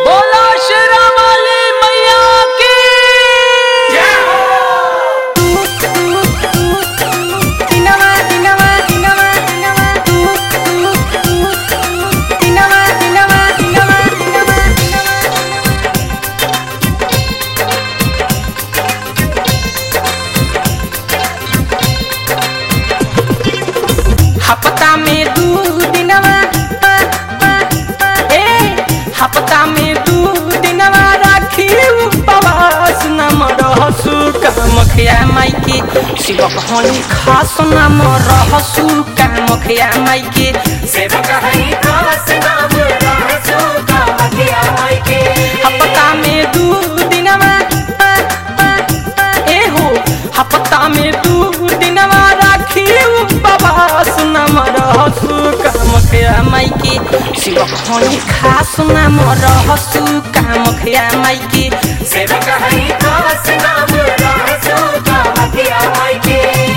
बोला शेरा वाली मैया की Dinama, dinama, dinama, dinama, tu, tu, tu, tu. Dinama, dinama, dinama, dinama, dinama. हफ्ता में दू दिनवा पा, पा, पा, ए हफ्ता में दू दिनवा राखी उपवास नम रहसु कामख्या माइके शिवक हनी खास नाम रहसु कामख्या माइके सेवक हरि खास नाम रहसु कामख्या माई के हफ्ता में दू दिनवा पा, पा, पा, ए हो हफ्ता में दू दिनवा राखी उपवास नम रहसु कामख्या माइके शिवक हनी खास नाम रहसु कामख्या माइके सेवक हरि खास नाम रहसु कामख्या माई के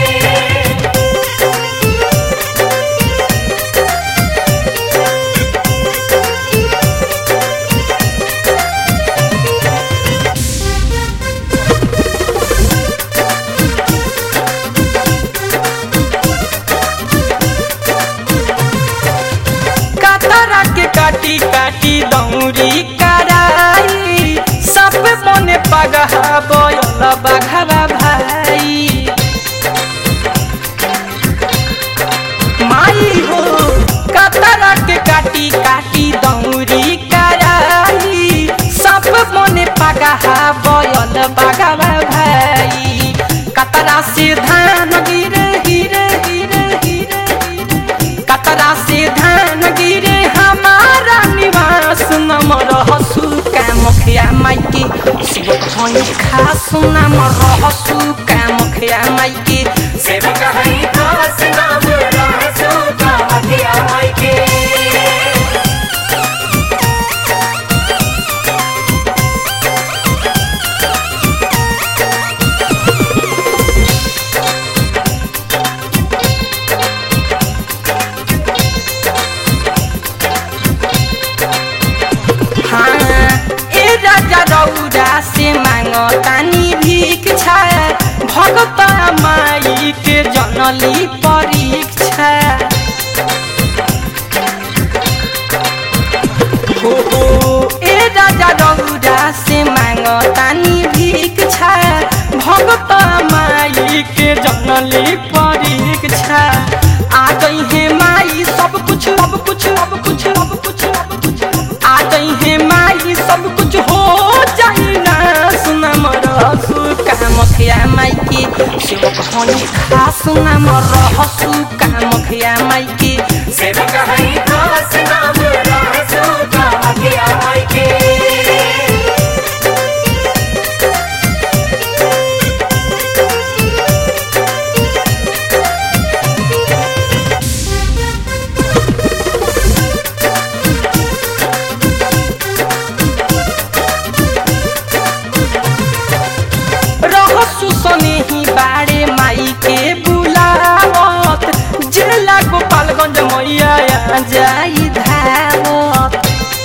कतरा के काटी काटी दौरी कराई सब मने पगहा बोल बघवा भाई माई हो कतरा के काटी काटी दौरी कराई सब मने पगहा बोल बघवा भाई कतरा से धान गिरे गिरे गिरे गिरे गिरे कतरा से धान गिरे हमारा निवास नम रहसु कामख्या माइके शिव खनि खास नाम रहसु कामख्या माइके सेवक हरि खास नाम रहसु कामख्या माई के हाँ ए राजा रौरा से मांगो तानी भीख छा भगत माई के जनली परीक्षा हो हो ए राजा रौरा से मांगो तानी भीख छा भगत माई के जनली परीक्षा आ गई है माई सब कुछ सब कुछ सब कुछ सब कुछ सब कुछ आ गई है माई सब कुछ हो जाई ना सुनम रहसु कामख्या माई के शिव खनि खास नाम रहसु कामख्या माई के सेवक हरि खास नाम रहसु कामख्या माई के रहसु सनेही बाड़े माई के बुलावत जिला गोपालगंज मैया आ जाई धावत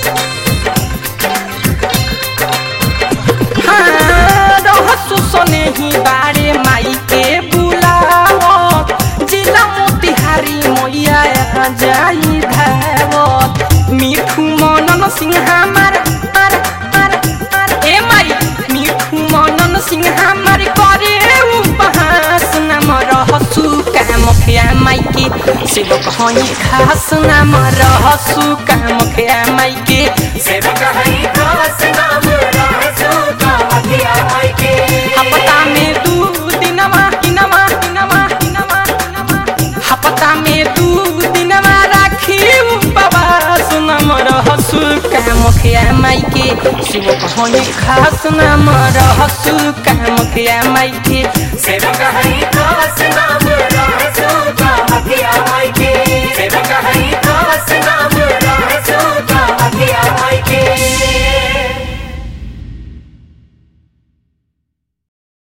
हाँ, रहसु सनेही बाड़े माई के बुलावत जिला मोतिहारी मैया आ जाई धावत मिठू मनन सिंह हमार आर आर आर ए माई मिठू मनन सिंह हमार करे उपहास नाम रहसु कामख्या माई के शिव खनि खास नाम रहसु कामख्या माई के सेवक हरि खास नाम रहसु कामख्या माई के हपता में दू दिनवा दिनवा दिनवा दिनवा दिनवा हपता में दू दिनवा राखी उपवास नाम रहसु कामख्या माई के शिव खनि खास नाम रहसु कामख्या माई के सेवक